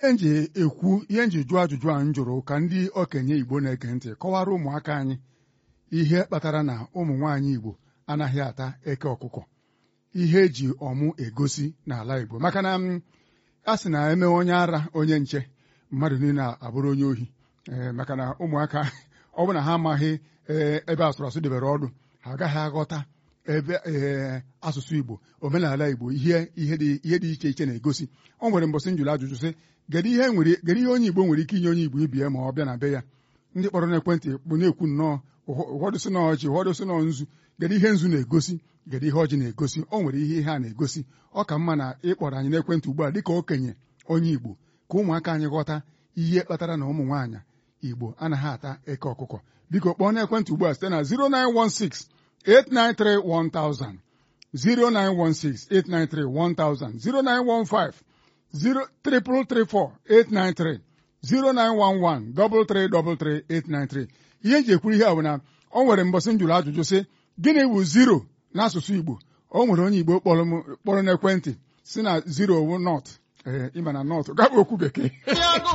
ihe nji ekwu ihe nji jụọ ajụjụ a m jụrụ ka ndị okenye Igbo na-ege ntị kọwara ụmụaka anyị ihe kpatara na ụmụ nwaanyị Igbo anaghị ata eke ọkụkọ ihe eji ọmụ egosi n'ala Igbo maka na a sị na eme onye ara onye nche mmadụ niile abụrụ onye ohi maka na ụmụaka ọ bụ na ha amaghị ebe asụrụ asụ debere ọdụ ha agaghị aghọta ebe asụsụ Igbo omenala Igbo ihe ihe dị iche iche na-egosi o nwere mbọsị njụrụ ajụjụ sị kedu ihe ihe onye Igbo nwere ike inye onye Igbo ibie ma ọ bịa na be ya ndị kpọrọ n'ekwentị bụ na-ekwu nnọọ ụfọdụ sị na ọjị ụfọdụ sị na nzu kedu ihe nzu na-egosi kedu ihe ọjị na-egosi o nwere ihe ihe a na-egosi ọ ka mma na ịkpọrọ anyị n'ekwentị ugbu a dịka okenye onye Igbo ka ụmụaka anyị ghọta ihe kpatara na ụmụ nwaanyị Igbo anaghị ata eke ọkụkọ biko kpọọ n'ekwentị ugbu a site na 0916 893 1000 0916 893 1000 0915 0334893 0911 333 893 ihe nji ekwuru ihe a bụ na o nwere mbọsị njụrụ ajụjụ sị gịnị bụ zero n'asụsụ Igbo o nwere onye Igbo kpọrọ n'ekwentị si na zero wu not ee ịma na not gabụ okwu bekee